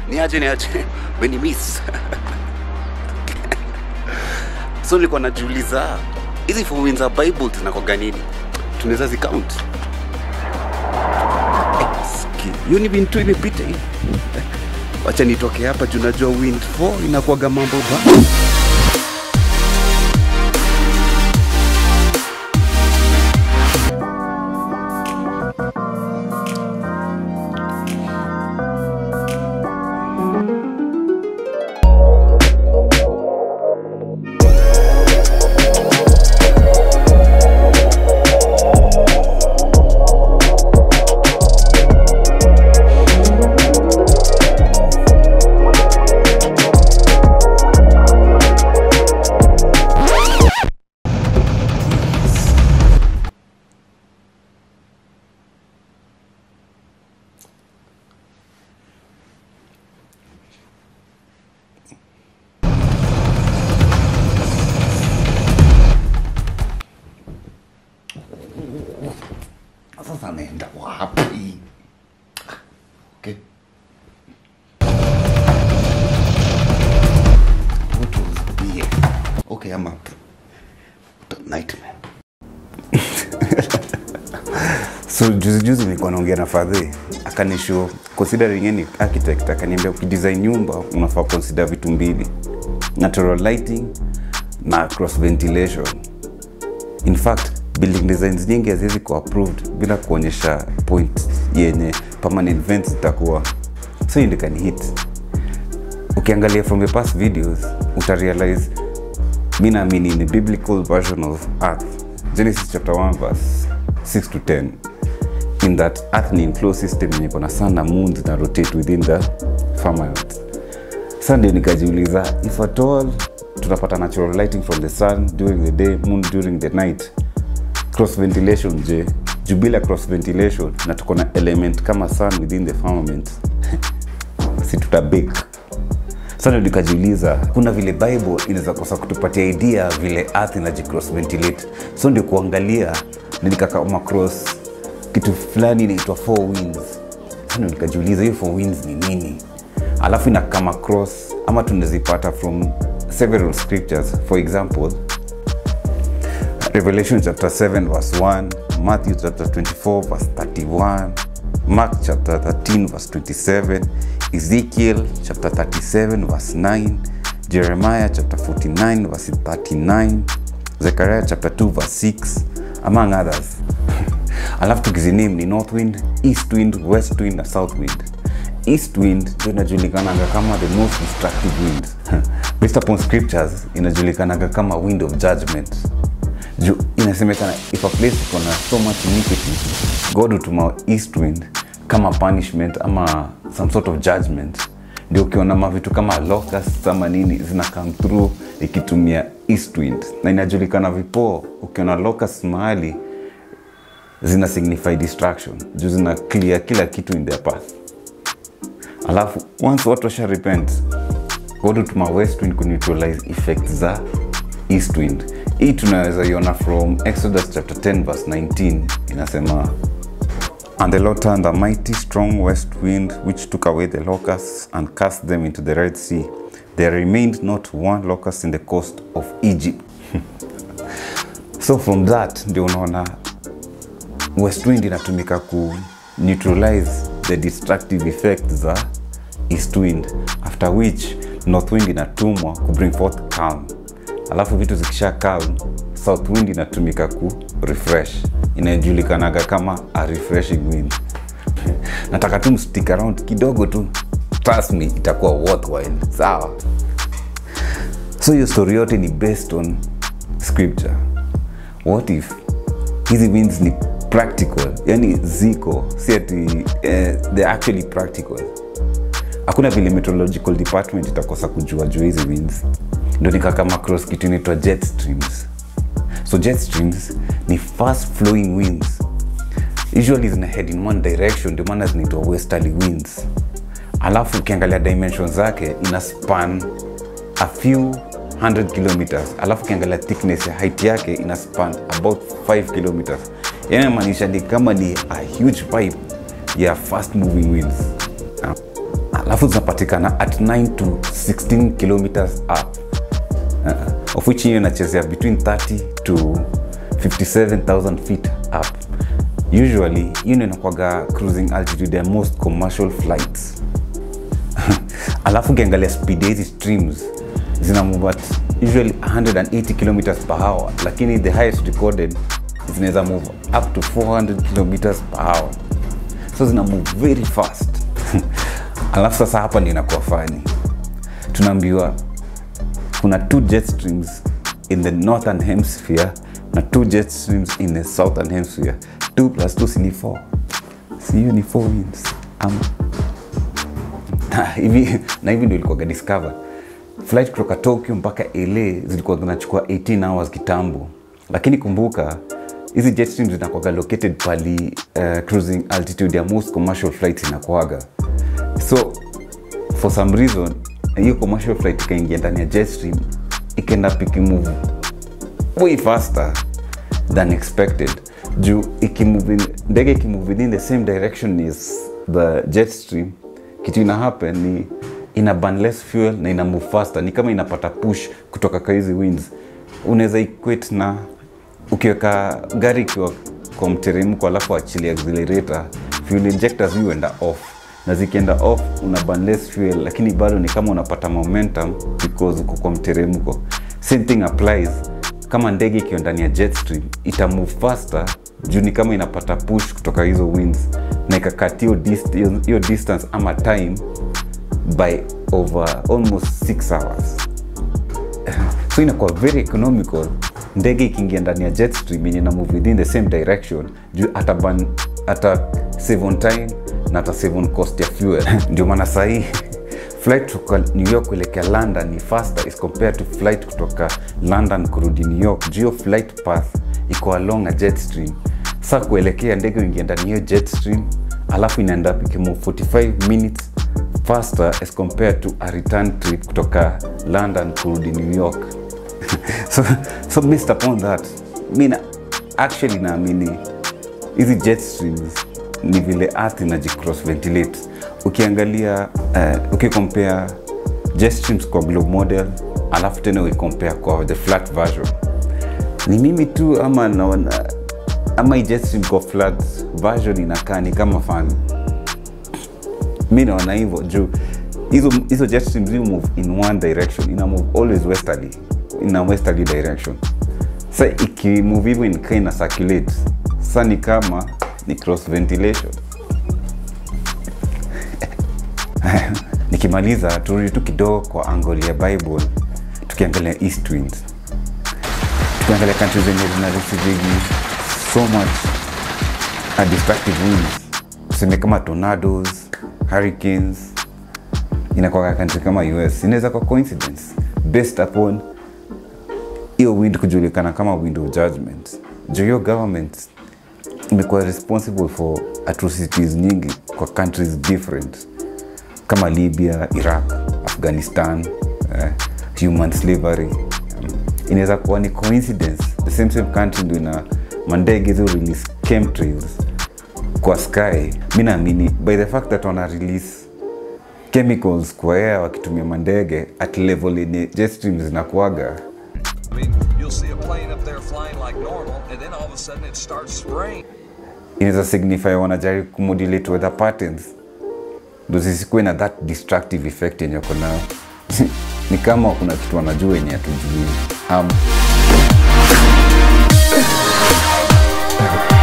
niaje niaje meni miss so nilikuwa najiuliza hizi four winds za bible zinakwaga nini tunaweza zicount Eh, ski- hiyo ni wind tu imepita hii wacha nitoke hapa juu najua wind 4 inakuwaga mambo ba Sasa naenda wapi? Okay. What was here? Okay, I'm up. What a nightmare. so juzi juzi nilikuwa naongea na fadhi akanisho considering any architect akaniambia ukidesign nyumba unafaa consider vitu mbili natural lighting na cross ventilation in fact building designs nyingi haziwezi kuwa approved bila kuonyesha point yenye permanent vents zitakuwa so hiyo ndio kani hit ukiangalia from the past videos utarealize mi naamini in the biblical version of earth genesis chapter 1 verse 6 to 10 in that earth ni enclosed system yenye iko na sun na moon zina rotate within the firmament sa ndio nikajiuliza if at all tutapata natural lighting from the sun during the day moon during the night cross ventilation je juu bila cross ventilation na tuko na element kama sun within the firmament si tutabake sana nikajiuliza kuna vile bible inaweza kosa kutupatia idea vile earth inajicross ventilate so ndio kuangalia nikakama cross kitu fulani inaitwa four winds sana nikajiuliza hiyo four winds ni nini alafu inakama cross ama tunazipata from several scriptures for example Revelation chapter 7 verse 1, Matthew chapter 24 verse 31, Mark chapter 13 verse 27, Ezekiel chapter 37 verse 9, Jeremiah chapter 49 verse 39, Zechariah chapter 2 verse 6, among others. Alafu tukiziname ni north wind, east wind, west wind na south wind. East wind ndio inajulikanaga kama the most destructive wind. Based upon scriptures inajulikanaga kama wind of judgment juu inasemekana if a place iko na so much iniquity god hutuma east wind kama punishment ama some sort of judgment ndio ukiona mavitu kama locusts ama nini zina come through ikitumia east wind na inajulikana vipoo ukiona locusts mahali zina signify destruction juu zina clear kila kitu in their path alafu once watu washa repent god hutuma west wind kuneutralize effect za east wind hii tunaweza iona from exodus chapter 10 verse 19 inasema and the lord turned a mighty strong west wind which took away the locusts and cast them into the red sea there remained not one locust in the coast of egypt so from that ndio unaona west wind inatumika ku neutralize the destructive effect za east wind after which north wind inatumwa ku bring forth calm alafu vitu zikisha calm south wind inatumika ku refresh inajulikanaga kama a refreshing wind nataka tu mstick around kidogo tu trust me itakuwa worthwhile sawa so hiyo story yote ni based on scripture what if hizi winds ni practical yani ziko si ati eh, they're actually practical hakuna vile meteorological department itakosa kujua juu hizi winds ndo nikakama cross kitu inaitwa jet streams so jet streams ni fast flowing winds usually zina head in one direction ndio maana zinaitwa westerly winds alafu ukiangalia dimension zake ina span a few 100 kilometers alafu ukiangalia thickness ya height yake ina span about 5 kilometers yani inamaanisha ni kama ni a huge pipe ya fast moving winds alafu zinapatikana at 9 to 16 kilometers up uh, of which hiyo inachezea between 30 to 57000 feet up usually hiyo ndio inakwaga cruising altitude ya most commercial flights alafu ukiangalia speed ya hizi streams zina move at usually 180 kilometers per hour lakini the highest recorded zinaweza move up to 400 kilometers per hour so zina move very fast alafu sasa hapa ndio inakuwa fani tunaambiwa kuna two jet streams in the northern hemisphere na two jet streams in the southern hemisphere 2 plus 2 si ni 4 si hiyo ni 4 winds ama na hivi na hivi ndio ilikuwaga discover flight kutoka tokyo mpaka la zilikuwa zinachukua 18 hours kitambo lakini kumbuka hizi jet streams zinakuwaga located pali uh, cruising altitude ya most commercial flights inakuaga so for some reason hiyo commercial flight ikaingia ndani ya jet stream ikaenda pikimove way faster than expected juu ikimove in- ndege ikimove within the same direction as the jet stream kitu ina happen ni ina burn less fuel na ina move faster ni kama inapata push kutoka kwa hizi winds unaweza equate na ukiweka gari ikiwa kwa mteremko alafu achilia accelerator fuel injectors huenda off na zikienda off una burn less fuel lakini bado ni kama unapata momentum because uko kwa mteremko same thing applies kama ndege ikiwa ndani ya jet stream ita move faster juu ni kama inapata push kutoka hizo winds na ikakat hiyo dist- hiyo- hiyo distance ama time by over almost 6 hours so inakuwa very economical ndege ikiingia ndani ya jet stream yenye na move within the same direction juu ata burn- ata save on time na ata save on cost ya fuel ndio maana sahii flight kutoka new york kuelekea london ni faster is compared to flight kutoka london kurudi new york juu hiyo flight path iko along a jet stream sa kuelekea ndege uingia ndani ya hiyo jet stream alafu inaenda up ikimove 45 minutes faster as compared to a return trip kutoka london kurudi new york so, so based upon that mi na actually naamini hizi jet streams ni vile earth inajicross ventilate ukiangalia uh, ukicompare jet streams kwa globe model alafu tena uicompare kwa the flat version ni mimi tu ama naona ama hii jet stream kwa flat version inakaa ni kama fan mi naona hivyo juu hizo hizo jet streams zi move in one direction ina move always westerly in a westerly direction sa ikimove hivyo nikaa ina circulate sa ni kama ni cross ventilation nikimaliza turudi tu kidogo kwa angle ya bible tukiangalia east winds tukiangalia country zenye zina receiving so much uh, destructive winds tuseme kama tornadoes hurricanes inakwaka country kama us inaweza kwa coincidence based upon hiyo wind kujulikana kama wind of judgment juu hiyo government imekuwa responsible for atrocities nyingi kwa countries different kama libya iraq afghanistan eh, human slavery um, inaweza kuwa ni coincidence the same same country ndo ina mandege hizo release chemtrails kwa sky mi naamini by the fact that wana release chemicals kwa air wakitumia mandege at level yenye jet streams zinakuaga I mean, you'll see a plane up there flying like normal, and then all of a sudden it starts spraying. inaweza signify wanajaribu kumodulate weather patterns ndo zisikuwe na that destructive effect yenye wako nayo ni kama kuna kitu wanajua yenye hatujui um,